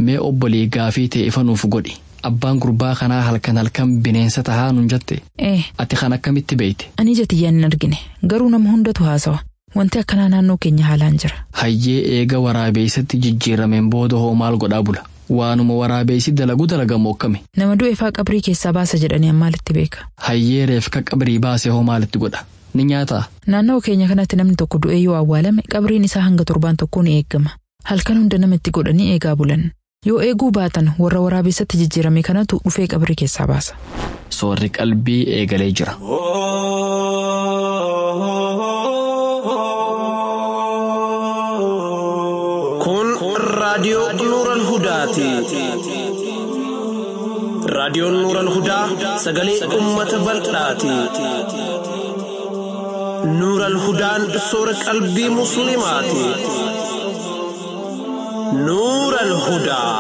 mee obbolii gaafii ta'e ifa nuuf godhi abbaan gurbaa kanaa halkan halkan bineensa tahaa nun jette Ee, ati kan akkamitti beeyte ani jatiyyaan hin argine. Garuu nama hundatu haasawa. Wanti akkanaa naannoo keenya haalaan jira. hayyee eega waraabeessatti jijjiirameen booda hoo maal godhaa bula waanuma waraabeessi dalagu dalagamu akkami Nama du'e faa qabrii keessaa baasa jedhanii ammaalitti beeka. hayyee reefka qabrii baase hoo maalitti godha ni nyaataa Naannoo keenya kanatti namni tokko du'ee yoo awwaalame qabriin isaa hanga torbaan tokkoo ni eegama. Halkan hunda namatti godhanii eegaa bulan. Yoo eeguu baatan warra waraabessatti jijjiirame kanatu dhufee qabrii keessaa baasa. soorri qalbii eegalee jira Kun raadiyoo Nuural Hudaati. Raadiyoon Nuural Hudaa sagalee uummata bal'aati. Nuural Hudaan soora qalbii Musliimaati. Nuural Hudaa.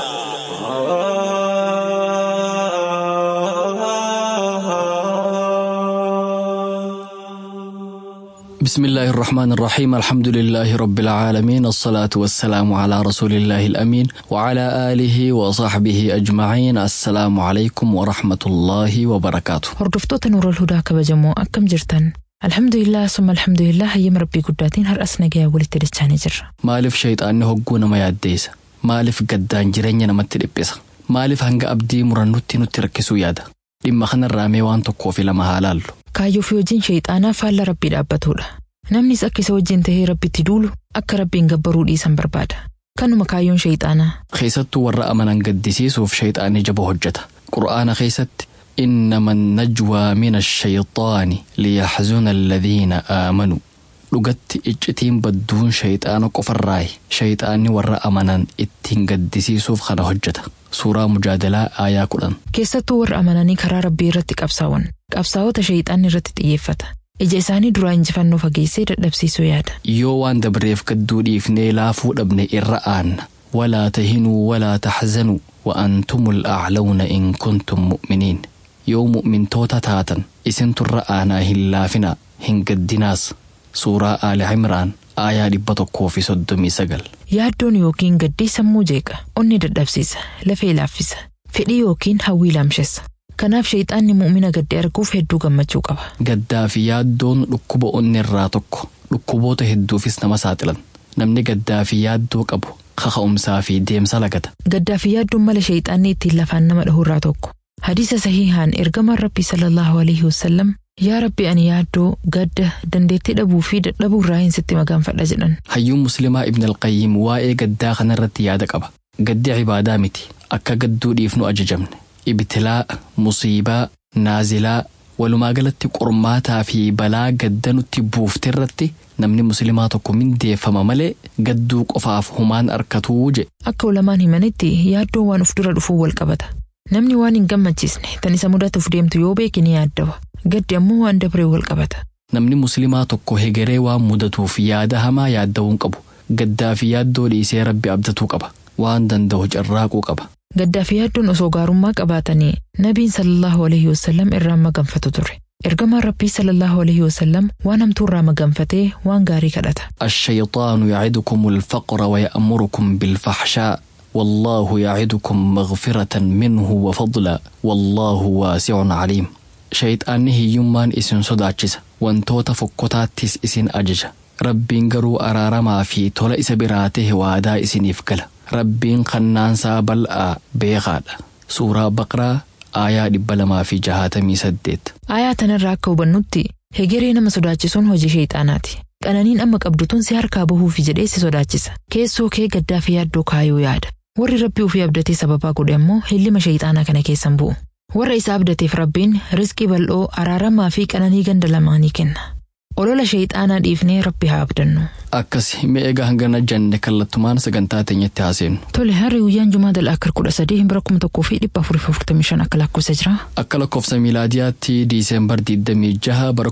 بسم الله الرحمن الرحيم الحمد لله رب العالمين الصلاة والسلام على رسول الله الأمين وعلى آله وصحبه أجمعين السلام عليكم ورحمة الله وبركاته Hordoftoota Nuurol Hudaa kabajamoo akkam jirtan? Alhamdulillah summa alhamdulillah hayyama rabbii guddaatiin har'as nagayaa walitti dachaanii jirra. maaliif shayxaanni hogguu nama yaaddeessa maaliif gaddaan jireenya namatti dhiphisa maaliif hanga abdii murannutti nutti rakkisuu yaada dhimma kanarraa mee waan tokkoo fi lama haa laallu Kaayyoo fi hojiin shayxaanaa faalla rabbii dhaabbatudha. Namnis akka isa wajjin tahee rabbitti duulu akka rabbiin gabbaruu dhiisan barbaada. Kanuma kaayyoon shayxaanaa. keessattuu warra amanan gaddisiisuuf shayxaanni jaba hojjeta qur'aana keessatti إنما النجوى من الشيطان ليحزن الذين آمنوا dhugatti iccitiin badduun shayxaana qofarraayi shayxaanni warra amanan ittiin gaddisiisuuf kana hojjeta suuraa mujaadalaa aayaa kudhan Keessattuu warra amananii karaa rabbii irratti qabsaa'an. Qabsaa'ota shayxaanni irratti xiyyeeffata. Ija isaanii duraa injifannoo fageessee dadhabsiisuu yaada. yoo waan dabreef gadduu dhiifnee laafuu dhabne irra aanna walaa tahinuu walaa taxzanuu وأنتم الأعلون إن كنتم مؤمنين yoo mu'mintoota taatan isinturra aanaa hin laafinaa hin gaddinaas suuraa aali cimraan aayaa dhibba tokkoo fi soddomii sagal Yaaddoon yookiin gaddii sammuu jeeqa. Onni dadhabsiisa. Lafee laaffisa. Fedhii yookiin hawwii laamshessa. Kanaaf shayxaanni mu'mina gaddee arguuf hedduu gammachuu qaba. gaddaa fi yaaddoon dhukkuba onni irraa tokko dhukkuboota hedduufis nama saaxilan namni gaddaa fi yaaddoo qabu kaka'umsaa fi deemsa lagata Gaddaa fi yaaddoon mala shayxaanni ittiin lafaan nama dhahu irraa tokko. Hadiisa sahihaan ergamaan rabbii sallallahu alaihi wasallam yaa rabbi ani yaaddoo gadda dandeettii dhabuu fi dadhabuu irraa hin sitti magaanfadha jedhan. hayyuun muslimaa ibn alqayyim waa'ee gaddaa kanarratti yaada qaba gaddi cibaadaa miti akka gadduu dhiifnu ajajamne ibtilaa musiibaa naazilaa walumaa galatti qormaataa fi balaa gadda nutti buufte irratti namni muslimaa tokko mindeeffama malee gadduu qofaaf humaan arkatuu jedhe Akka ulamaan himanitti yaaddoon waan uf dura dhufuu wal qabata. Namni waan hin gammachiisne tan isa mudatuuf deemtu yoo beeke ni yaaddawa. Gaddi ammoo waan dabree wal qabata. namni muslimaa tokko hegeree waan mudatuuf yaada hamaa yaadda'uu hin qabu gaddaa fi yaaddoo dhiisee rabbi abdatuu qaba waan danda'u carraaquu qaba Gaddaa fi yaaddoon osoo gaarummaa qabaatanii nabiin sallallahu alaihi wasallam irraa maganfatu ture. Ergamaan rabbii sallallahu alaihi wasallam waan hamtuu irraa maganfatee waan gaarii kadhata. الشيطان يعدكم الفقر ويأمركم بالفحشاء والله يعدكم مغفرة منه وفضلا والله واسع عليم شيطانni hiyyummaan isin sodaachisa wantoota fokkotaattis isin ajaja rabbiin garuu araaramaa fi tola isa biraa tahe waadaa isiniif gala rabbiin kannaansaa bal'aa beekaadha suuraa baqraa aayaa dhibba lamaa fi jahaatamii saddeet Aayaa tanarraa akka hubannutti hegeree nama sodaachisuun hojii sheexaanaati. Qananiin amma qabdu tun si harkaa bahuufi jedhee si sodaachisa. Keessoo kee gaddaa fi yaaddoo kaayuu yaada. Warri rabbii ofii abdatee sababaa godhe ammoo hillima sheexaanaa kana keessan bu'u. Warra isa abdateef rabbiin rizqii bal'oo araaramaa fi qananii ganda lamaanii kenna. Olola sheexaanaa dhiifnee rabbi haa abdannu. akkas mee egaa hangana janne kallattumaan sagantaa teenyatti haaseenu Tole harri guyyaan jumaa dal'aakar kudha sadii bara kuma tokkoo fi dhibba afurii fi afurtamii shan akka lakkoofsa jira. akka lakkoofsa miilaadiyaatti diiseembar 26 bara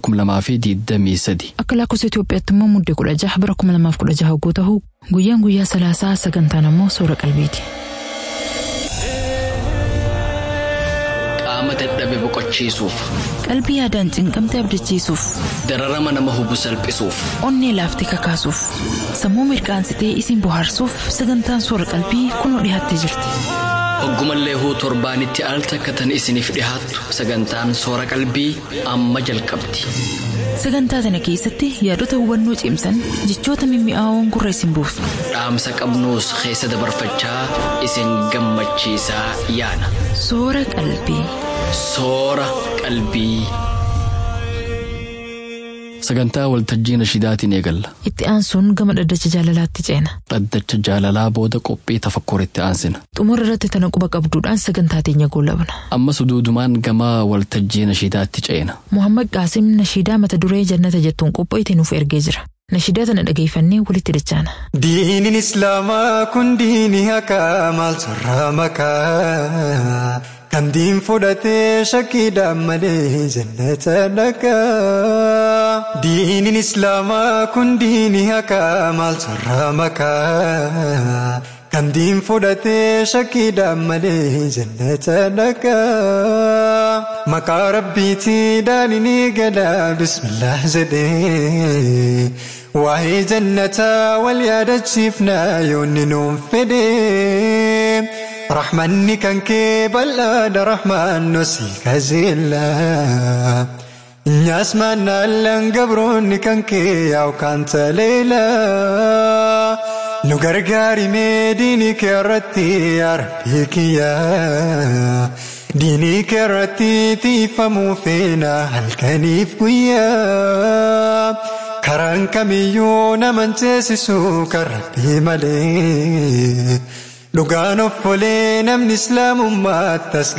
2023 Akka lakkoofsa Itoophiyaatti immoo muddee kudha jaha bara kuma lamaaf kudha jaha hogguu ta'u guyyaan guyyaa salaasaa sagantaan ammoo soora qalbiiti. qaama dadhabe boqochiisuuf Qalbii yaadaan cinqamte abdachiisuuf, dararama nama hubu salphisuuf onnee laaftee kakaasuuf, sammuu mirqaansitee isin bohaarsuuf sagantaan soora qalbii kunoo dhiyaattee jirti. hoggumallee huu torbaanitti al takkatan isiniif dhihaattu sagantaan soora qalbii amma jalqabdi Sagantaa sana keessatti yaadota hubannoo cimsan jechoota mimmi'aawoon gurra isin buusu. dhaamsa qabnuus keessa dabarfachaa isin gammachiisaa yaana Soora qalbii. soora qalbii. sagantaa waltajjii nashidaatiin eegalla Itti aansuun gama dhaddacha jaalalaatti ceena. dhaddacha jaalalaa booda qophii tafakkuritti aansina Xumura irratti tana quba qabduudhaan sagantaa teenya goolabna. ammas duudumaan gama waltajjii nashidaatti ceena Muhammad Qaasim nashiidaa mata duree jannata jettuun qopho'ite nuuf ergee jira. Nashiidaa tana dhageeffannee walitti dachaana. Diiniin Islaamaa kun diinii hakaa maal sorraa makaa kan diin fudhatee shakkiidhaan malee jannata dhaqaa. Diiniin Islaamaa kun diinii hakaa maal sorraa makaa kan diin fudhatee shakkiidhaan malee jannata dhaqaa. Maqaa rabbiitii daaniinii gadaa bismillah jedhee. Waa'ee jannataa wal yaadachiifnaa yoonni nuun fedhe Rahmanni kan kee bal'aadha rahmaan nosii kajeella Nyaas maannaallaan gabroonni kan kee yaa'u kan taleela Nu gargaari mee diinii kee irratti yaa rabbii kiyya Diinii kee irratti tiifamuu feena halkaniif guyyaa Karaan kamiyyuu naman ceesisu kan rabbii malee Dhugaan of olee namni islaamummaatti as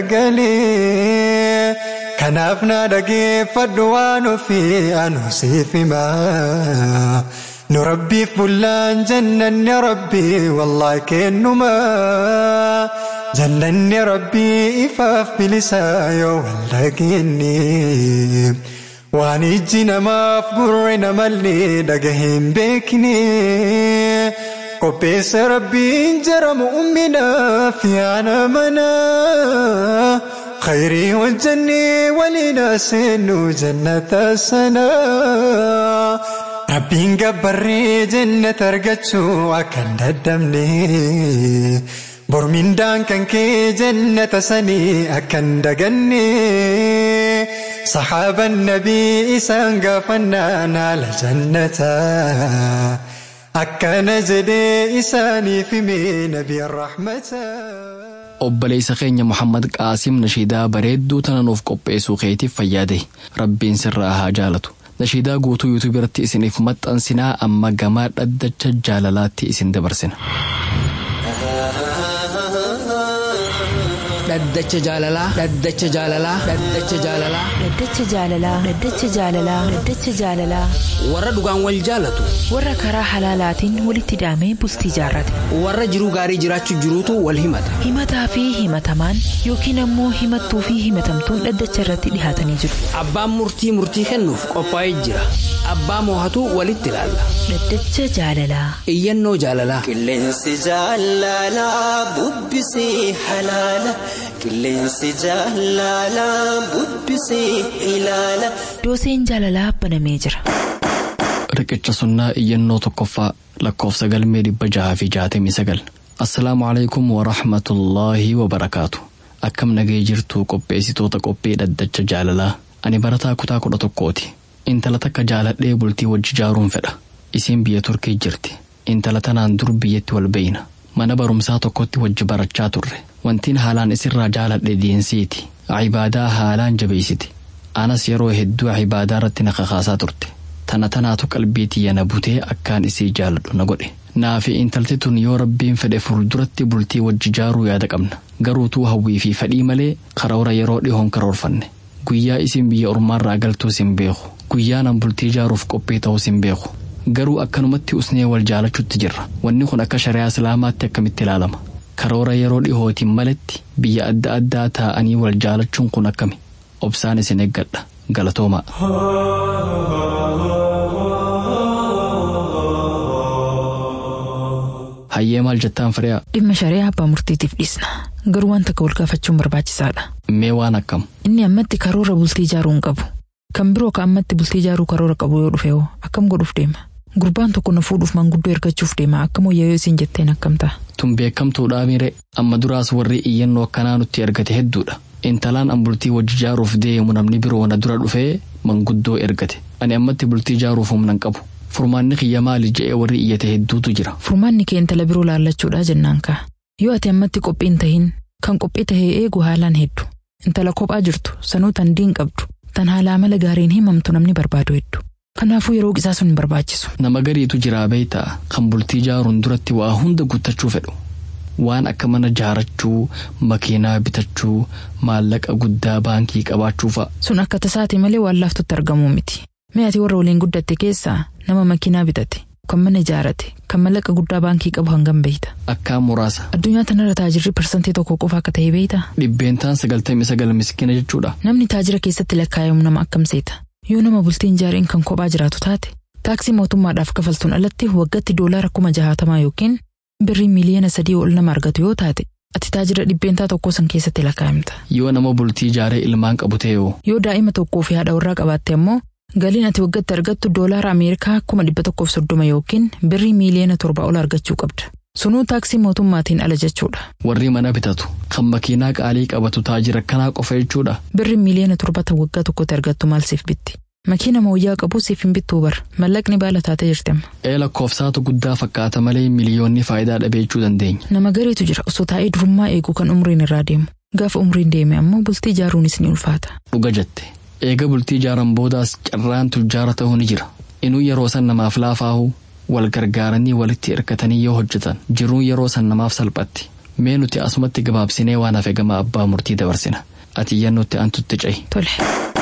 garagalee Kanaaf na dhageeffadhu waan ofii anu siif himaa Nu rabbiif bullaan jannanni rabbii wallaahi kennuma Jannanni rabbii ifaaf bilisaa yoo wal dhageenye Waan ijji namaaf gurre namallee dhagaheen beekne qopheessa rabbiin jaramu umminaaf yaana mana khayrii hojjannee waliin seennu jannata sana rabbiin gabbarree jannata argachuu akka hin daddabne bormindaan kan kee jannata sanii akka hin daganne صحاب النبي إسان قفنا نال جنة أكا نجدي إساني في مين نبي الرحمة obboleessa keenya Muhammad Qaasim nashiidaa bareedduu tana nuuf qopheessuu keetiif fayyaade rabbiin sirraa haa jaalatu nashiidaa guutuu yuutuub irratti isiniif maxxansinaa amma gamaa dhaddacha jaalalaatti isin dabarsina. dhaddacha jaalalaa dhaddacha jaalalaa dhaddacha jaalalaa Dhaddacha jaalalaa. Dhaddacha jaalalaa. Dhaddacha jaalalaa. warra dhugaan wal jaalatu Warra karaa halaalaatiin walitti hidhamee bultii jaarrate. warra jiruu gaarii jiraachuu jiruutu wal himata Himataa fi himatamaan yookiin ammoo himattuu fi himatamtuun dhaddacha irratti dhihaatanii jiru. abbaan murtii murtii kennuuf qophaa'ee jira abbaa moohatu walitti ilaalla Dhaddacha jaalalaa. iyyannoo jaalalaa Qilleensi jaalalaa bubbisee halaala. Qilleensi jaalalaa bubbisee ilaala. Dooseen jaalalaa banamee jira. Riqicha sunnaa iyyannoo tokkoffaa lakkoofsa galmee dhibba jahaa fi jaatamii sagal. Assalaamu alaikum wa rahmatullaahi wa barakaatu. Akkam nagee jirtu qopheessitoota qophii dhaddacha jaalalaa. Ani barataa kutaa kudha tokkooti. Intala takka jaaladhee bultii wajji jaaruun fedha. Isiin biyya Turkii jirti. Intala tanaan dur biyyatti wal beeyna. Mana barumsaa tokkotti wajji barachaa turre. Wantiin haalaan isirraa jaaladhe diinsiiti. Cibaadaa haalaan jabeessiti. Anas yeroo hedduu cibaadaa irratti na kakaasaa turte. Tana tanaatu qalbii tiyya na butee akkaan isii jaaladhu na godhe. Naafi intalti tun yoo rabbiin fedhe fuulduratti bultii wajji jaaruu yaada qabna. Garuutuu hawwii fi fedhii malee karoora yeroo dhihoon karoorfanne. Guyyaa isin biyya ormaarraa galtuus hin beeku. Guyyaa nan bultii jaaruuf qophii ta'us hin beeku. Garuu akkanumatti usnee wal jaalachuutti jirra. Wanni kun akka shari'aa islaamaatti akkamitti ilaalama. Karoora yeroo dhihootiin maletti biyya adda addaa taa'anii wal jaalachuun kun akkami. Obsaan isin eeggadha. Galatoomaa. Hayyee maal jettaan firiyaa? Dhimma shari'aa abbaa murtiitiif dhiisna. Garuu waan takka wal gaafachuun barbaachisaadha. Mee waan akkam. Inni ammatti karoora bultii ijaaruu hin qabu. Kan biroo ka ammatti bultii ijaaruu karoora qabu yoo dhufe hoo akkam godhuuf deema. Gurbaan tokko na fuudhuuf manguddoo ergachuuf deema akkam wayyaa yoo isin jetteen akkam ta'a. Tun beekamtuudhaa miire amma duraas warri iyyannoo akkanaa nutti ergate hedduudha. Intalaan an bultii wajji ijaaruuf deemu namni biroo na dura dhufee manguddoo ergate. Ani ammatti bultii ijaaruuf humna hin qabu. Furmaanni kiyya maali je'ee warri iyyate hedduutu jira. Furmaanni kee intala biroo laallachuudhaa jennaan kaa. Yoo ati ammatti qophii hin tahin kan qophii tahee eegu haalaan heddu. Intala kophaa jirtu sanuu tan diin qabdu tan haala amala gaariin himamtu namni barbaadu heddu. Kanaafuu yeroo qisaa sun hin barbaachisu. Nama gariitu jiraa beeytaa kan bultii ijaaruun duratti waa hunda guuttachuu fedhu. Waan akka mana ijaarachuu, makiinaa bitachuu, maallaqa guddaa baankii qabaachuu fa'a. Sun akka tasaati malee waan laaftutti argamuu miti. Mee ati warra waliin guddatte keessaa nama makiinaa bitate, kan mana ijaarate, kan maallaqa guddaa baankii qabu hangam beeyta. Akkaan muraasa. Addunyaa tanarra taajirri parsantii tokko qofa akka ta'e beeyta. Dhibbeentaan sagaltamii sagal miskiina jechuudha. Namni taajira keessatti lakkaa'amu nama akkam seeta. Yoo nama bultiin ijaariin kan kophaa jiraatu taate, taaksii mootummaadhaaf kafaltuun alatti waggaatti doolaara kuma jahaatamaa yookiin birrii miiliyoona sadii ol nama argatu yoo taate, ati taajira dhibbeentaa tokko san keessatti lakkaa'amta. Yoo nama bultii ijaaree ilmaan qabu ta'e hoo Yoo daa'ima tokkoo fi haadha warraa qabaatte ammoo galiin ati waggaatti argattu doolaara Ameerikaa kuma dhibba tokkoof soddoma yookiin birrii miiliyoona torba ol argachuu qabda. Sunuu taaksii mootummaatiin ala jechuudha. warri mana bitatu kan makiinaa qaalii qabatu taajira kanaa qofa jechuudha. Birri miiliyoona torbata waggaa tokkotti argattu maal siif bitti? Makiina mooyyaa qabu siif hin bittuu bar. Mallaqni baala taatee jirti amma. Ee lakkoofsaatu guddaa fakkaata malee miliyoonni faayidaa dhabeechuu dandeenya. Nama gariitu jira osoo taa'ee durummaa eegu kan umriin irraa deemu. Gaafa umriin deeme ammoo bultii ijaaruunis ni ulfaata. Dhuga jette. Eega bultii ijaaran boodaas carraan tujjaara ta'uu ni jira. Inuu yeroo san namaaf laafaahu wal gargaaranii walitti hirkatanii yoo hojjetan jiruun yeroo san namaaf salphatti. Mee nuti asumatti gabaabsinee waan hafe gama abbaa murtii dabarsina. Ati iyyannootti antutti ce'i. Tole.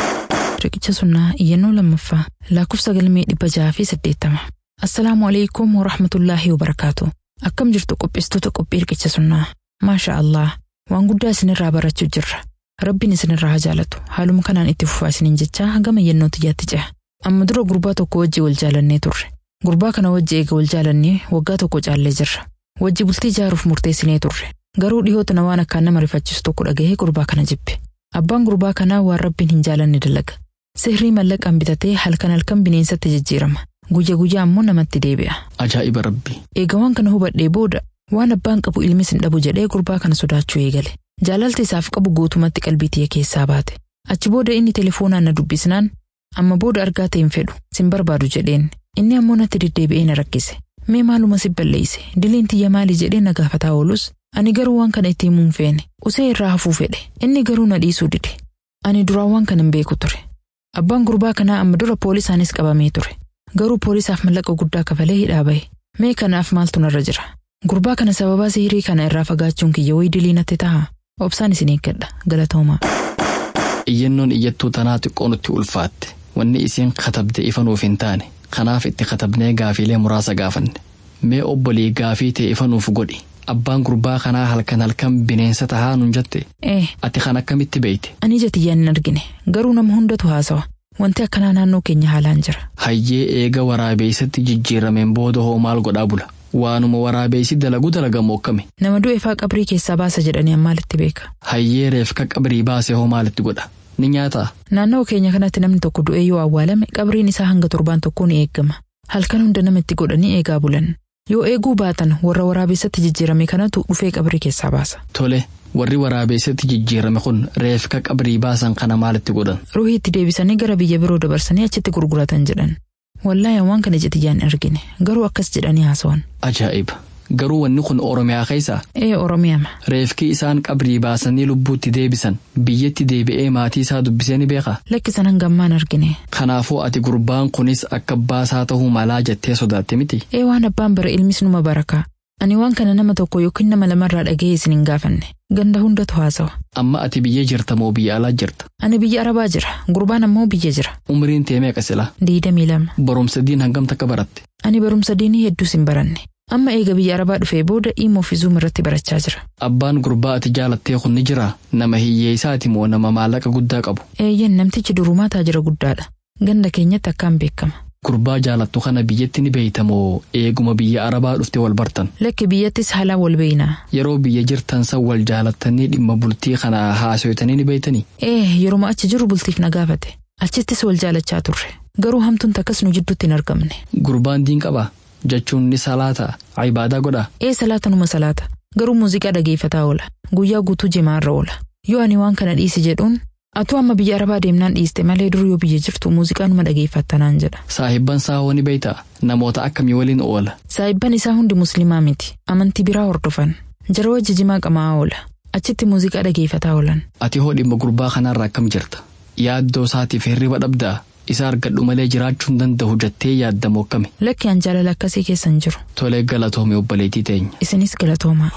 Riqicha sunnaa iyyannoo lammaffaa lakkoofsa galmee dhibba jaha fi saddeettama. Assalaamu alaikum wa rahmatullaahi wa barakaatu. Akkam jirtu qopheessitoota qophii riqicha sunnaa. Maasha Allah. Waan guddaa isinirraa barachuu jirra. Rabbiin isinirraa haa jaalatu. Haaluma kanaan itti fufaa isiniin jechaa gama iyyannoo tiyyaatti ce'a. Amma dura gurbaa tokko wajji wal jaalannee turre. Gurbaa kana wajji eega wal jaalannee waggaa tokko caallee jirra. Wajji bultii ijaaruuf murteessinee turre. Garuu dhihoota na waan akkaan nama rifachiisu tokko dhagahee gurbaa kana jibbe. Abbaan gurbaa kanaa waan rabbiin hin jaalanne dalaga. Sihrii mallaqaan bitatee halkan halkan bineensatti jijjiirama. Guyya guyyaa ammoo namatti deebi'a. Ajaa'iba rabbi. Eega waan kana hubadhee booda waan abbaan qabu ilmis hin dhabu jedhee gurbaa kana sodaachuu eegale. Jaalalti isaaf qabu guutumatti qalbii tiyya keessaa baate. Achi booda inni telefoonaan na dubbisnaan amma booda argaa ta'e hin fedhu sin barbaadu jedheen. Inni ammoo natti deddeebi'ee na rakkise. Mee maaluma si balleeyse diliin tiyya maali jedhee na gaafataa oolus ani garuu waan kana itti himuu hin feene usee irraa hafuu fedhe inni garuu na dhiisuu dide. Ani duraan waan kana hin beeku ture. Abbaan gurbaa kanaa amma dura poolisaanis qabamee ture. Garuu poolisaaf mallaqa guddaa kafalee hidhaa bahe. Mee kanaaf maaltu narra jira? Gurbaa kana sababaa sihirii kana irraa fagaachuun kiyya wayii dilii natti ta'a. Obsaan isin eeggadha. Galatoomaa. Iyyannoon iyyattuu tanaa xiqqoo nutti ulfaatte. Wanni isiin katabde ifa nuuf hin taane. Kanaaf itti katabnee gaafiilee muraasa gaafanne. Mee obbolii gaafii ta'e ifa nuuf godhi. Abbaan gurbaa kanaa halkan halkan bineensa tahaa nun jette. Ee, Ati kan akkamitti beeyte? ani ija tiyyaan hin argine. Garuu nama hundatu haasawa. Wanti akkanaa naannoo keenya haalaan jira. Hayyee eega waraabeessatti jijjiirameen booda hoo maal godhaa bula? Waanuma waraabeessi dalagu dalagamu akkami? Nama du'e faa qabrii keessaa baasa jedhanii ammaalitti beeka. Hayyee reefka qabrii baase hoo maalitti godha? Ni nyaataa? Naannoo keenya kanatti namni tokko du'ee yoo awwaalame qabriin isaa hanga torbaan tokkoo ni eegama. Halkan hunda namatti godhanii eegaa bulan. Yoo eeguu baatan warra waraabessatti jijjiirame kanatu dhufee qabrii keessaa baasa. Tole, warri waraabeessatti jijjiirame kun reefka qabrii baasan kana maalitti godhan? Ruhii itti deebisanii gara biyya biroo dabarsanii achitti gurguratan jedhan. Wallaahi waan kana ija tiyyaan hin argine. Garuu akkas jedhanii haasawan. Ajaa'iba! Garuu wanni kun Oromiyaa keessa Ee Oromiyaama. reefki isaan qabrii baasanii lubbuutti deebisan biyyatti deebi'ee maatii isaa dubbisee ni beekaa? Lakkisan hangammaan argine. Kanaafuu ati gurbaan kunis akka baasaa ta'uu malaa jettee sodaatte miti. Ee waan abbaan bara ilmis numa barakaa. Ani waan kana nama tokko yookiin nama lamarraa dhaga'ee isin hin gaafanne. Ganda hundatu haasawa. Amma ati biyya jirta moo biyya alaa jirta? Ani biyya Arabaa jira. Gurbaan ammoo biyya jira. Umriin tee meeqa silaa? Diidamii lama. Barumsa diin hangam takka baratte? Ani barumsa diinii hedduus hin baranne. Amma eega biyya Arabaa dhufee booda dhimma ofii zuum irratti barachaa jira. Abbaan gurbaa ati jaalattee kun ni jiraa? Nama hiyyeessaati moo nama maallaqa guddaa qabu? Eeyyen namtichi durumaa taajira guddaadha. Ganda keenyatti akkaan beekama. gurbaa jaalattu kana biyyatti ni beeytamoo eeguma biyya arabaa dhufte wal bartan Lakki biyyattis haalaan wal beeynaa. yeroo biyya jirtan san wal jaalattanii dhimma bultii kana haasoytanii ni beeytanii Ee yeruma achi jiru bultiif na gaafate. Achittis wal jaalachaa turre. Garuu hamtuun takkas nu jidduutti hin argamne. gurbaan diin qaba jechuun ni salaata ibaadaa godha Ee salaata numa salaata. Garuu muuziqaa dhageeffataa oola. Guyyaa guutuu jimaarra oola. Yoo ani waan kana dhiisi jedhuun atuu amma biyya arabaa deemnaan dhiiste malee dur yoo biyya jirtu muuziqaa numa dhageeffattanaan jedha. saahibban saawwa ni beeyta namoota akkamii waliin oola Saahibban isaa hundi musliimaa miti. Amantii biraa hordofan. Jara wajji jimaa qamaa oola. Achitti muuziqaa dhageeffataa oolan. ati hoo dhimma gurbaa kanaarra akkam jirta yaaddoo isaatiif hirriba dhabdaa isa argadhu malee jiraachuu hin danda'u jettee yaaddamoo akkami Lakki an jaalala akkasii keessan jiru. tolee galatoome obboleettii teenya Isinis galatoomaa.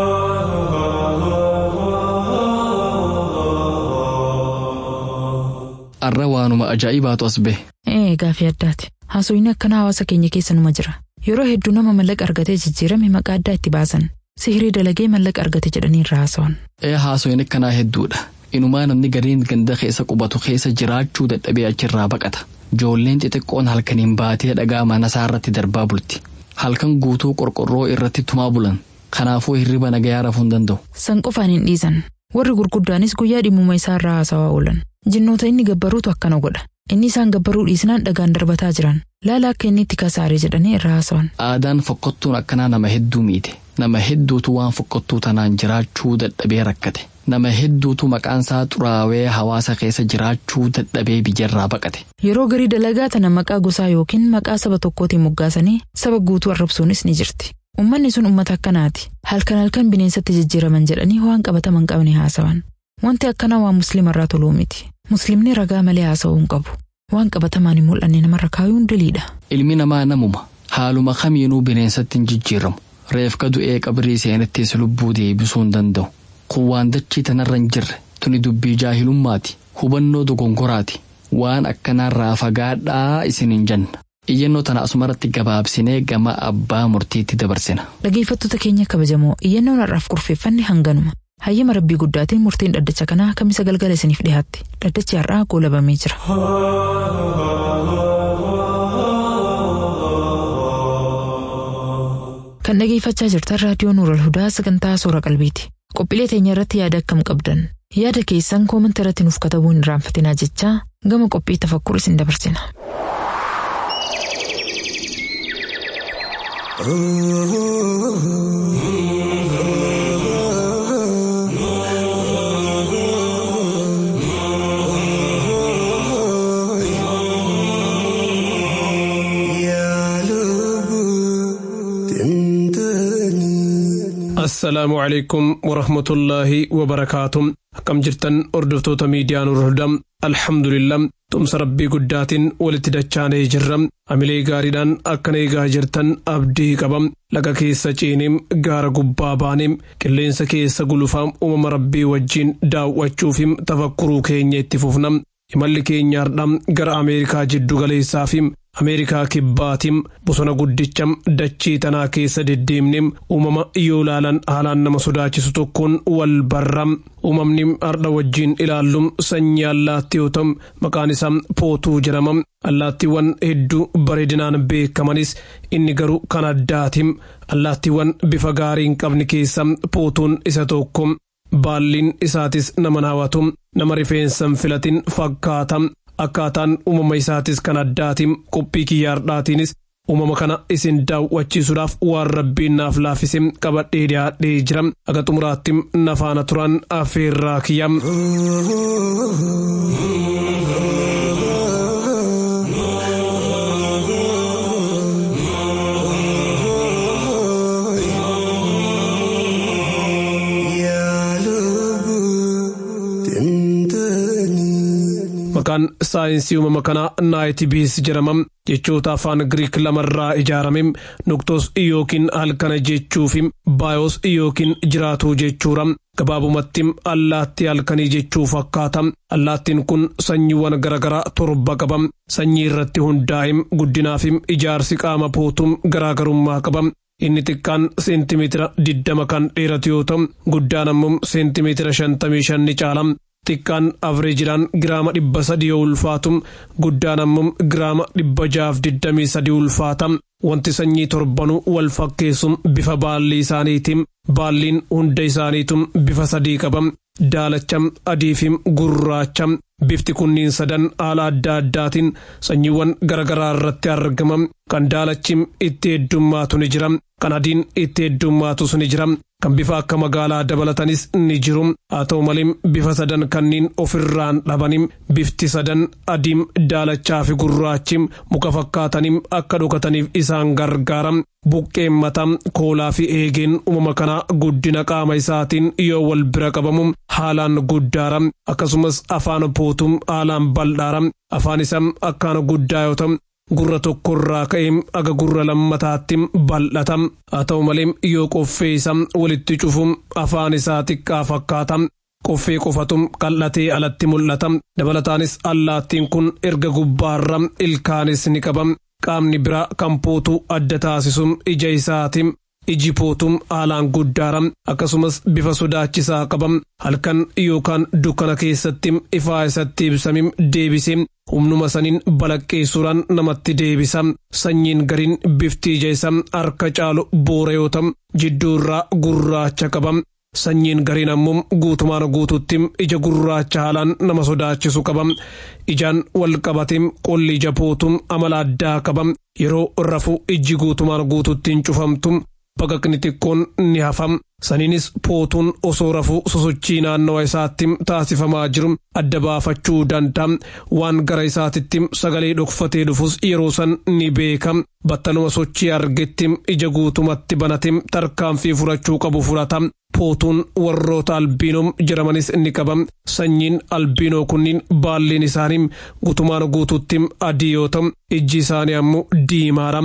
arra waanuma ajaa'ibaatu as bahe Ee gaafii addaati. Haasofni akkanaa hawaasa keenya keessa numa jira. Yeroo hedduu nama mallaqa argatee jijjiirame maqaa addaa itti baasan. Sihirii dalagee mallaqa argate jedhanii irraa haasawan. ee haasoyin akkanaa hedduudha inumaa namni gariin ganda keessa qubatu keessa jiraachuu dadhabee achirraa baqata joolleen xixiqqoon halkaniin baatee dhagaa mana isaa irratti darbaa bulti halkan guutuu qorqorroo irratti tumaa bulan kanaafuu hirriba nagayaa rafuu hin danda'u San qofaan hin dhiisan. Warri gurguddaanis guyyaa dhimmuma isaa irraa haasawaa oolan. Jinnoota inni gabbaruutu akkana godha. Inni isaan gabbaruu dhiisnaan dhagaan darbataa jiran. Laala akka inni itti kasaare jedhanii irraa haasawan. aadaan fokkottuun akkanaa nama hedduu miite nama hedduutu waan fokkottuu tanaan jiraachuu dadhabee rakkate nama hedduutu maqaan isaa xuraawee hawaasa keessa jiraachuu dadhabee biyyarraa baqate Yeroo garii dalagaa tana maqaa gosaa yookiin maqaa saba tokkootiin moggaasanii saba guutuu arrabsuunis ni jirti. Uummanni sun uummata akkanaati. Halkan halkan bineensatti jijjiiraman jedhanii waan qabataman qabne haasawan. Wanti akkanaa waan musliimarraa toluu miti. Musliimni ragaa malee haasa'uu hin qabu. Waan qabatamaan hin mul'anne namarra kaayuun diliidha. ilmi namaa namuma haaluma kamiinuu bineensatti hin jijjiiramu reefka du'ee qabrii seenattis lubbuu deebisuu hin danda'u kun waan dachii tanarra hin jirre tuni dubbii jaahilummaati hubannoo dogongoraati waan akkanaarraa fagaadhaa isin hin janna iyyannoo tana asumarratti gabaabsinee gama abbaa murtiitti dabarsina Dhageeffattoota keenya kabajamoo iyyannoon har'aaf kurfeeffanne hanganuma. Hayyama rabbii guddaatiin murtiin dhaddacha kanaa kamisa galgala isiniif dhiyaatti. Dhaddachi har'aa goolabamee jira. Kan dhageeffachaa jirtan raadiyoo Nuural Hudaa sagantaa Soora Qalbiiti. Qophiilee teenya irratti yaada akkam qabdan? Yaada keessan koomanta irratti nuuf katabuu hin irraanfatinaa jechaa gama qophii tafakkur isin dabarsina. assalaamu calaykum warahmatullaahi wabarakaatu akkam jirtan hordoftoota miidiyaa Nuural Hudaa alhamdulillah tumsa rabbii guddaatiin walitti dachaanee jirra amilee gaariidhaan akkana eegaa jirtan abdii qabam laga keessa ciiniim gaara gubbaa baaniim qilleensa keessa gulufaam uumama rabbii wajjiin daawwachuufim tafakkuruu keenya itti fufnam imalli keenya hardham gara ameerikaa jiddu galeessaafim ameerikaa kibbaatim bosona guddicham dachii tanaa keessa deddeemnim uumama yoo laalan haalaan nama sodaachisu tokkoon wal barram uumamni hardha wajjiin ilaallum sanyii allaattii yoo ta'u maqaan isaa pootuu jedhamam allaattiiwwan hedduu bareedinaan beekamanis inni garuu kan addaatim allaattiiwwan bifa gaarii hin qabne keessa pootuun isa tokko baalliin isaatis nama hawwatu nama rifeensan filatin fakkaatam akkaataan uumama isaatis kan addaatiin qophii kiyyaardhaatiinis uumama kana isin daawwachiisuudhaaf waan rabbiin naaf laaffise qabadhee dhiyaadhee jira aga xumuraatti nafaana turan affeerraa kiyyam. maqaan saayinsii uumama kanaa naayitibiis jedhamam jechoota afaan giriik lamarraa ijaarame nuktos yookiin halkana jechuufi baayos yookiin jiraatuu jechuudha gabaabumatti allaattii halkanii jechuu fakkaata allaattiin kun sanyiiwwan garaagaraa torba qaba sanyii irratti hundaa'e guddinaaf ijaarsi qaama pootuu garaagarummaa qaba inni xiqqaan seentimeetira diddama kan dheeratu yoo ta'u guddaan ammoo seentimeetira shantamii shanni caala xiqqaan avreejidhaan giraama dhibba sadii yoo ulfaatu guddaan ammoo giraama dhibba jaaf digdamii sadii ulfaata wanti sanyii torbanuu wal fakkeessu bifa baalli isaaniitiin baalliin hunda isaaniitu bifa sadii qaba daalacha adii fi gurraacha bifti kunniin sadan haala adda addaatiin sanyiiwwan garagaraa irratti argama kan daalachi itti heddummaatu ni jira kan adiin itti heddummaatu ni jira kan bifa akka magaalaa dabalatanis ni jiru haa ta'u malee bifa sadan kanneen ofirraan dhabanii bifti sadan adiim daalachaa fi gurraachi muka fakkaatanii akka dhokataniif isaan gargaara buqqeen mataa koolaa fi eegeen uumama kanaa guddina qaama isaatiin yoo wal bira qabamu haalaan guddaara akkasumas afaan pootuun haalaan bal'aara afaan isaa akkaan guddaa yoo ta'u gurra tokkorraa ka'ee aga gurra lammataatti bal'ata haa ta'u malee yoo qoffee isaa walitti cufu afaan isaa xiqqaa fakkaata qoffee qofatu qal'atee alatti mul'ata dabalataanis allaattiin kun erga gubbaarra ilkaanis ni qaba qaamni biraa kan pootuu adda taasisu ija isaati iji pootuun haalaan guddaara akkasumas bifa sodaachisaa qaba halkan yookaan dukkana keessatti ifaa isatti ibsame deebisee humnuma saniin balaqqeessuudhaan namatti deebisa sanyiin gariin bifti ija isaa harka caalu boora yoo ta'u jidduurraa gurraacha qaba sanyiin gariin ammoo guutumaan guututti ija gurraacha haalaan nama sodaachisu qaba ijaan wal qabatee qolli ija pootuun amala addaa qaba yeroo rafu iji guutumaan guututti hin cufamtu baqaqni xiqqoon ni hafam saniinis pootuun osoo rafuu sosochii naannawa isaatti taasifamaa jiru adda baafachuu danda'a waan gara isaatitti sagalee dhokfatee dhufus yeroo san ni beeka battaluma sochii argetti ija guutumatti banate tarkaanfii furachuu qabu fudhata pootuun warroota albiinoo jedhamanis ni qaba sanyiin albiinoo kunniin baalliin isaanii guutumaan guututti adii yoo ta'u ijji isaanii ammoo diimaadha.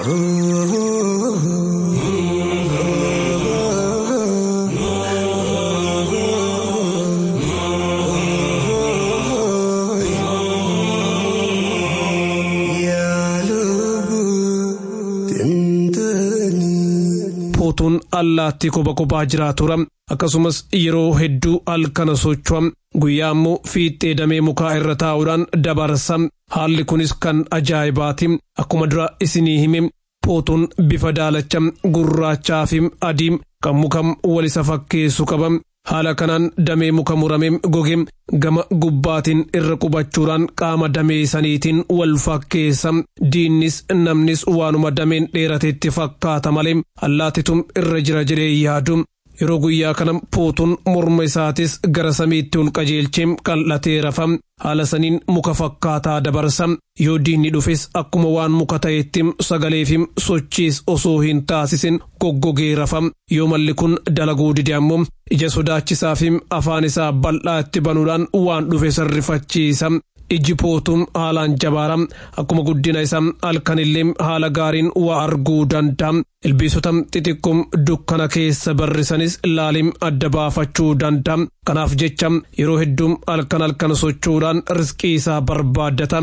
pootuun allaattii kopha kophaa jiraatuudha akkasumas yeroo hedduu halkana socho'a guyyaa immoo fiixee damee mukaa irra taa'uudhaan dabarsa haalli kunis kan ajaa'ibaati akkuma dura isinii hime pootuun bifa daalacha gurraachaa fi adii kan muka wal isa fakkeessu qaba haala kanaan damee muka muramee goge gama gubbaatiin irra qubachuudhaan qaama damee saniitiin wal fakkeessa diinnis namnis waanuma dameen dheerateetti fakkaata malee allaatitum irra jira jedhee yaadu yeroo guyyaa kana pootuun morma isaatis gara samiitti ol qajeelchee qal'atee rafa haala saniin muka fakkaataa dabarsa yoo diinni dhufes akkuma waan muka ta'etti sagalee fi sochiis osoo hin taasisin goggogee rafa yoo malli kun dalaguu dide ammoo ija sodaachisaa fi afaan isaa bal'aa itti banuudhaan waan dhufe sarrifachiisa iji pootuun haalaan jabaara akkuma guddina isaa halkanillee haala gaariin waa arguu danda'a ilbiisota xixiqqoon dukkana keessa barrisanis laalim adda baafachuu danda'a kanaaf jecha yeroo hedduu halkan halkan socho'uudhaan riskii isaa barbaaddata.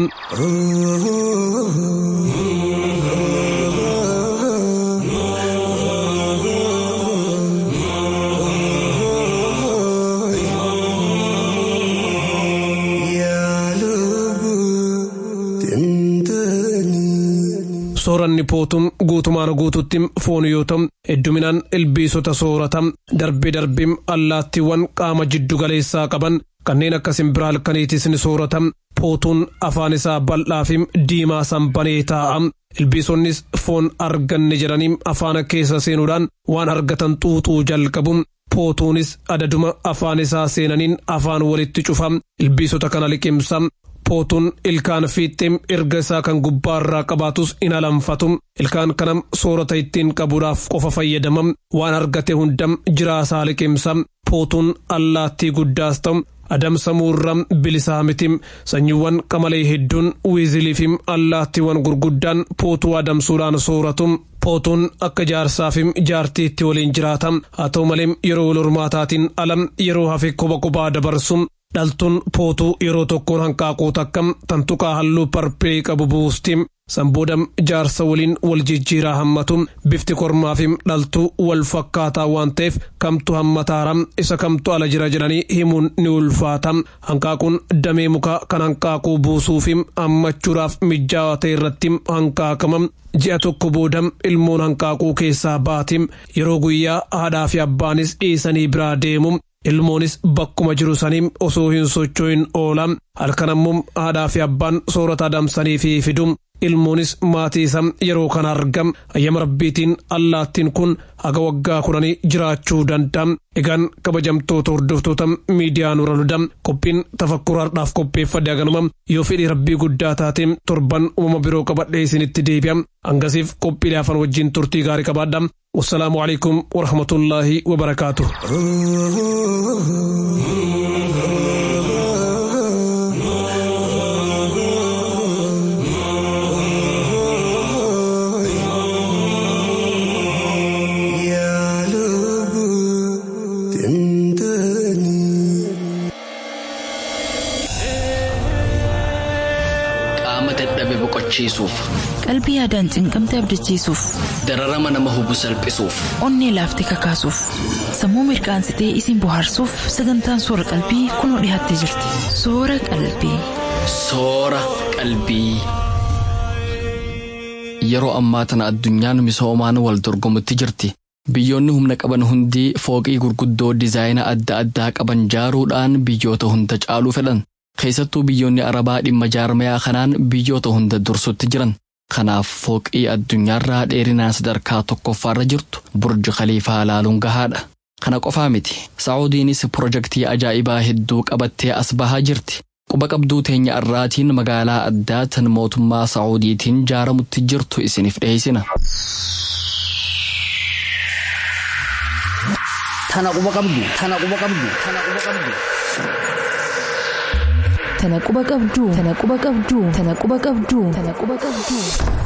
sooranni pootuun guutumaan guututti foon yoo ta'u hedduminaan ilbiisota soorata darbee darbee allaattiiwwan qaama jiddu galeessaa qaban kanneen akka simbiraa halkaniitis ni soorata pootuun afaan isaa bal'aa fi diimaa sanbanee taa'a ilbiisonnis foon arganne jedhanii afaan keessa seenuudhaan waan argatan xuuxuu jalqabu pootuunis adaduma afaan isaa seenaniin afaan walitti cufa ilbiisota kana liqimsa pootuun ilkaan fiixee erga isaa kan gubbaarraa qabaatus in alanfatu ilkaan kana soorata ittiin qabuudhaaf qofa fayyadama waan argate hundam jiraasaa liqimsa pootuun allaattii guddaas ta'u adamsamuurra bilisaa miti sanyiiwwan qamalee hedduun wiizilii fi allaattiiwwan gurguddaan pootuu adamsuudhaan sooratu pootuun akka jaarsaa fi jaartiitti waliin jiraata haa ta'u malee yeroo wal hormaataatiin alam yeroo hafe kopha kophaa dabarsu dhaltuun pootuu yeroo tokkoon hanqaaquu takka tantuqaa halluu parpilii qabu buusti sanboodam jaarsa waliin wal jijjiiraa hammatu bifti kormaafim dhaltuu wal fakkaataa waan ta'eef kamtu hammataaram isa kamtu ala jira jedhanii himuun ni ulfaata hanqaaquun damee mukaa kan hanqaaquu buusuufim hammachuudhaaf mijaawaa ta'e irratti hanqaaqama ji'a tokko boodam ilmoon hanqaaquu keessaa baatim yeroo guyyaa haadhaa fi abbaanis dhiisanii biraa deemu ilmoonis bakkuma jiru saniin osoo hin socho'in oola halkan ammoo haadhaa fi abbaan soorata adamsanii fi fidum ilmoonis maatii isaa yeroo kana argam ayyama rabbiitiin allaattiin kun haga waggaa kudhanii jiraachuu danda'a egaan kabajamtoota hordoftoota miidiyaa nura luda qophiin tafakkuraadhaaf qopheeffadhe haganuma yoo fedhii rabbii guddaa taate torban uumama biroo qabadhee isinitti deebi'a hangasiif qophiilee afaan wajjin turtii gaarii qabaadha wassalaamu alaikum warahmatullaahi wabarakaatuh qaama dadhabe boqochiisuuf Qalbii yaadaan cinqamte abdachiisuuf, dararama nama hubu salphisuuf onnee laaftee kakaasuuf, sammuu mirqaansitee isin bohaarsuuf sagantaan soora qalbii kunoo dhiyaattee jirti. Soora qalbii. soora qalbii. Yeroo ammaa tana addunyaan misoomaan wal dorgomutti jirti. Biyyoonni humna qaban hundi fooqii gurguddoo dizaayina adda addaa qaban jaaruudhaan biyyoota hunda caaluu fedhan. Keessattuu biyyoonni Arabaa dhimma jaarmayaa kanaan biyyoota hunda dursutti jiran. Kanaaf fooqii addunyaarraa dheerinaan sadarkaa tokkoffaarra jirtu burji khaliifaa laaluun gahaadha. Kana qofaa miti. Saa'udiinis pirojektii ajaa'ibaa hedduu qabattee as bahaa jirti. Quba qabduu teenya irraatiin magaalaa addaa tan mootummaa Saa'udiitiin jaaramutti jirtu isiniif dhiyeessina. Tana quba qabdu. Tana quba qabdu. Tana quba qabdu. Tana quba qabduu. Tana quba qabduu. Tana quba qabduu. Tana quba qabduu.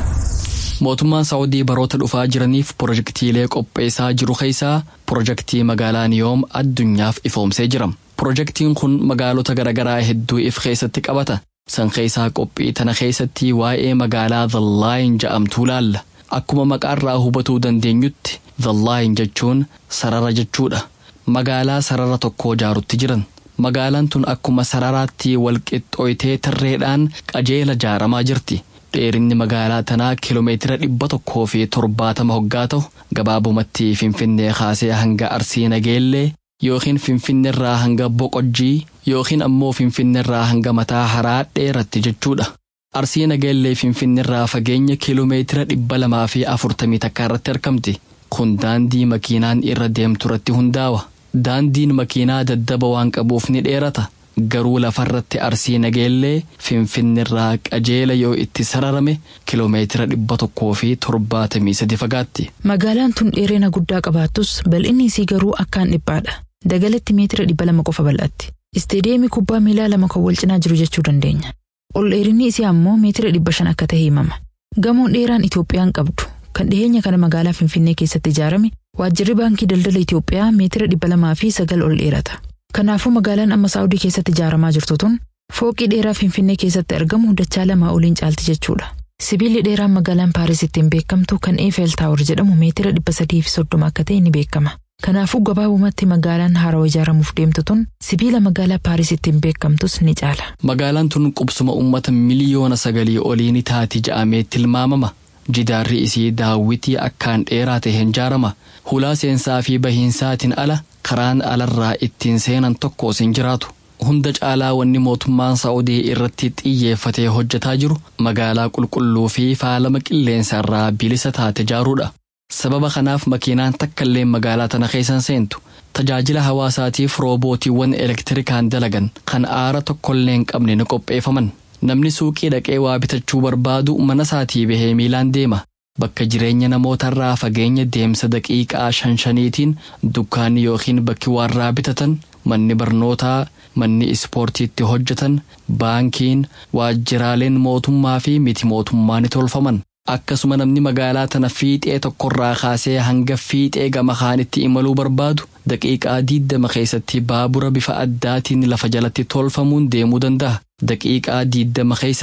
Mootummaan Saa'udii baroota dhufaa jiraniif pirojektiilee qopheessaa jiru keessaa pirojektii magaalaa Niyoom addunyaaf ifoomsee jira. Pirojektiin kun magaalota garaagaraa hedduu if keessatti qabata. San keessaa qophii tana keessatti waa'ee magaalaa Dhallaayin ja'amtuu laalla. Akkuma maqaarraa hubatuu dandeenyutti Dhallaayin jechuun sarara jechuudha. Magaalaa sarara tokkoo jaarutti jiran. Magaalaan tun akkuma sararaatti walqixxooytee tarreedhaan qajeela jaaramaa jirti. Dheerinni magaalaa tanaa kiiloomeetira dhibba tokkoo fi torbaatama hoggaa ta'u gabaabumatti Finfinnee kaasee hanga Arsii Nageellee yookiin Finfinneerraa hanga Boqojjii yookiin ammoo Finfinneerraa hanga mataa haraa dheeratti jechuudha. Arsii Nageellee Finfinneerraa fageenya kiiloomeetira dhibba lamaa fi afurtamii takka irratti argamti. Kun daandii makiinaan irra deemtu irratti hundaa'a. Daandiin makiinaa daddaba waan qabuuf ni dheerata. Garuu lafarratti arsii nageellee finfinneerraa qajeela yoo itti sararame kiloomeetira dhibba tokkoo fi torbaatamii sadi fagaatti. Magaalaan tun dheerina guddaa qabaattus bal'inni isii garuu akkaan dhiphaadha. Dagalatti meetira dhibba lama qofa bal'atti. Isteediyeemii kubbaa miilaa lama kan wal cinaa jiru jechuu dandeenya. Ol dheerinni isii ammoo meetira dhibba shan akka ta'e himama. Gamoon dheeraan Itoophiyaan qabdu kan dhiyeenya kana magaalaa Finfinnee keessatti ijaarame waajjirri baankii daldala Itoophiyaa meetira dhibba lamaa fi sagal ol dheerata. Kanaafuu magaalaan amma Saawudii keessatti ijaaramaa jirtu tun fooqii dheeraa Finfinnee keessatti argamu dachaa lamaa oliin caalti jechuudha. Sibiilli dheeraan magaalaan Paaris ittiin beekamtu kan Eiffel Tower jedhamu meetira dhibba sadii fi soddoma akka ta'e ni beekama. Kanaafuu gabaabumatti magaalaan haarawaa ijaaramuuf deemtu tun sibiila magaalaa Paaris ittiin beekamtus ni caala. Magaalaan tun qubsuma uummata miliyoona sagalii olii ni taati ja'amee tilmaamama. Jidaarri isii daawwitii akkaan dheeraa ta'een ijaarama. Hulaa seensaa fi bahiinsaatiin ala karaan alarraa ittiin seenan tokkos hin jiraatu. Hunda caalaa wanni mootummaan Saa'udii irratti xiyyeeffatee hojjetaa jiru magaalaa qulqulluu fi faalama qilleensa irraa bilisa taate ijaaruudha. Sababa kanaaf makiinaan takkallee magaalaa tana keessan seentu. Tajaajila hawaasaatiif roobootiiwwan elektirikaan dalagan kan aara tokkollee hin qabne ni qopheeffaman. Namni suuqii dhaqee waa bitachuu barbaadu mana isaatii bahee miilaan deema. Bakka jireenya namootarraa fageenya deemsa daqiiqaa shan shaniitiin dukkaanni yookiin bakki warraa bitatan manni barnootaa manni ispoortiitti hojjetan baankiin waajjiraaleen mootummaa fi miti mootummaa ni tolfaman. Akkasuma namni magaalaa tana fiixee tokkorraa kaasee hanga fiixee gama kaanitti imaluu barbaadu daqiiqaa diiddama keessatti baabura bifa addaatiin lafa jalatti tolfamuun deemuu danda'a. Daqiiqaa diiddama keessatti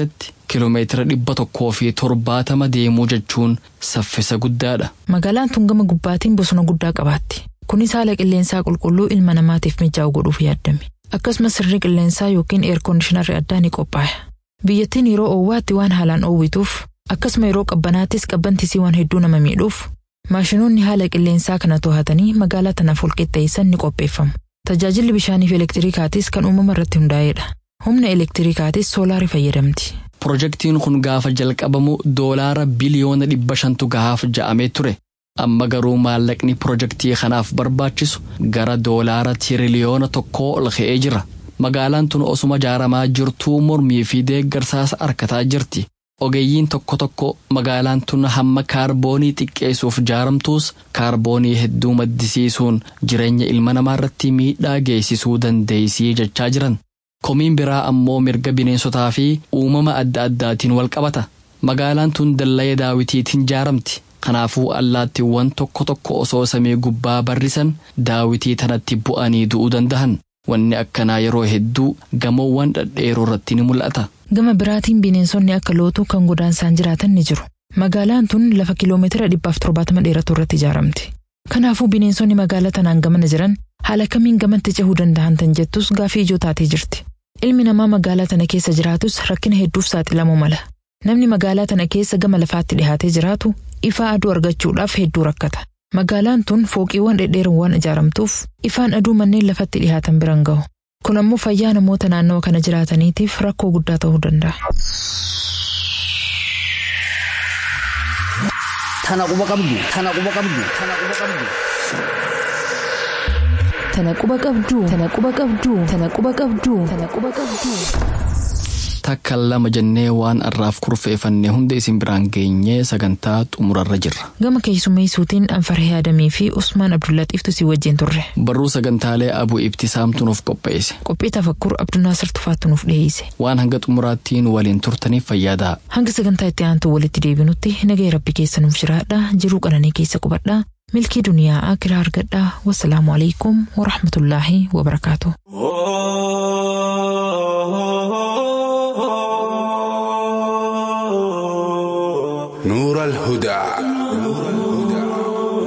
Kiiloomeetira dhibba tokkoo fi torbaatama deemuu jechuun saffisa guddaadha. Magaalaan tun gama gubbaatiin bosona guddaa qabaatti. Kunis haala qilleensaa qulqulluu ilma namaatiif mijaa'u godhuuf yaadame. Akkasumas sirni qilleensaa yookiin eerkondiishinarri addaa ni qophaa'e. Biyyattiin yeroo oowwaatti waan haalaan oowwituuf akkasuma yeroo qabbanaattis qabbantisii waan hedduu nama miidhuuf maashinoonni haala qilleensaa kana to'atanii magaalaa tanaaf walqixxeessan ni qopheeffamu. Tajaajilli bishaanii fi elektiriikaatis kan uumama irratti hundaa'edha. Humna elektiriikaatis soolaarii fayyadamti. Pirojektiin kun gaafa jalqabamu doolaara biliyoona dhibba shantu gahaaf ja'amee ture. Amma garuu maallaqni pirojektii kanaaf barbaachisu gara doolaara tiriliyoona tokkoo ol ka'ee jira. Magaalaan tun osuma ijaaramaa jirtuu mormii fi deeggarsaas harkataa jirti. Ogeeyyiin tokko tokko magaalaan tun hamma kaarboonii xiqqeessuuf ijaaramtuus kaarboonii hedduu maddisiisuun jireenya ilma namaa irratti miidhaa geessisuu dandeessii jechaa jiran. Komiin biraa ammoo mirga bineensotaa fi uumama adda addaatiin wal qabata. Magaalaan tun dallaa daawitiitiin ijaaramti. Kanaafuu allaattiiwwan tokko tokko osoo samii gubbaa barrisan daawitii tanatti bu'anii du'uu danda'an. Wanni akkanaa yeroo hedduu gamoowwan dhedheeroo irratti ni mul'ata. Gama biraatiin bineensonni akka lootuu kan godaansaan jiraatan ni jiru. Magaalaan tun lafa kiiloomeetira dhibbaaf torbaatama dheeratu irratti ijaaramti. Kanaafuu bineensonni magaalaa tanaan gamana jiran haala kamiin gamatti cehuu danda'an tan jettus gaafii ijoo taatee jirti. Ilmi namaa magaalaa tana keessa jiraatus rakkina hedduuf saaxilamuu mala. Namni magaalaa tana keessa gama lafaatti dhihaatee jiraatu ifaa aduu argachuudhaaf hedduu rakkata. Magaalaan tun fooqiiwwan dhedheeroon waan ijaaramtuuf ifaan aduu manneen lafatti dhihaatan biraan gahu. Kun ammoo fayyaa namoota naannawa kana jiraataniitiif rakkoo guddaa ta'uu danda'a. Tana quba qabdu. Tana quba qabdu. Tana quba qabdu. Tana quba qabduu. Tana quba qabduu. Tana quba qabduu. Tana quba qabduu. Takka lama jennee waan arraaf kurfeeffannee hunda isin biraan geenyee sagantaa xumurarra jirra. Gama keessummeessuutiin Anfarhee Adamii fi Usmaan Abdullaxiiftu si wajjin turre. Barruu sagantaalee Abuu Ibtisaamtu nuuf qopheesse. Qophii tafakkur Abdunaasir Tufaattu nuuf dhiyeesse. Waan hanga xumuraattiin waliin turtaniif fayyadaa. Hanga sagantaa itti aantu walitti deebinutti nagaya rabbi keessa nuuf jiraadha. Jiruu qananii keessa qubadha. Milkii duniyaa akiraa argadha. Wassalaamu alaikum wa rahmatullaahi wa barakaatu. نور الهدى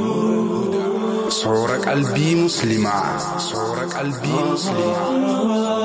صور قلبي مسلمة صور قلبي مسلمة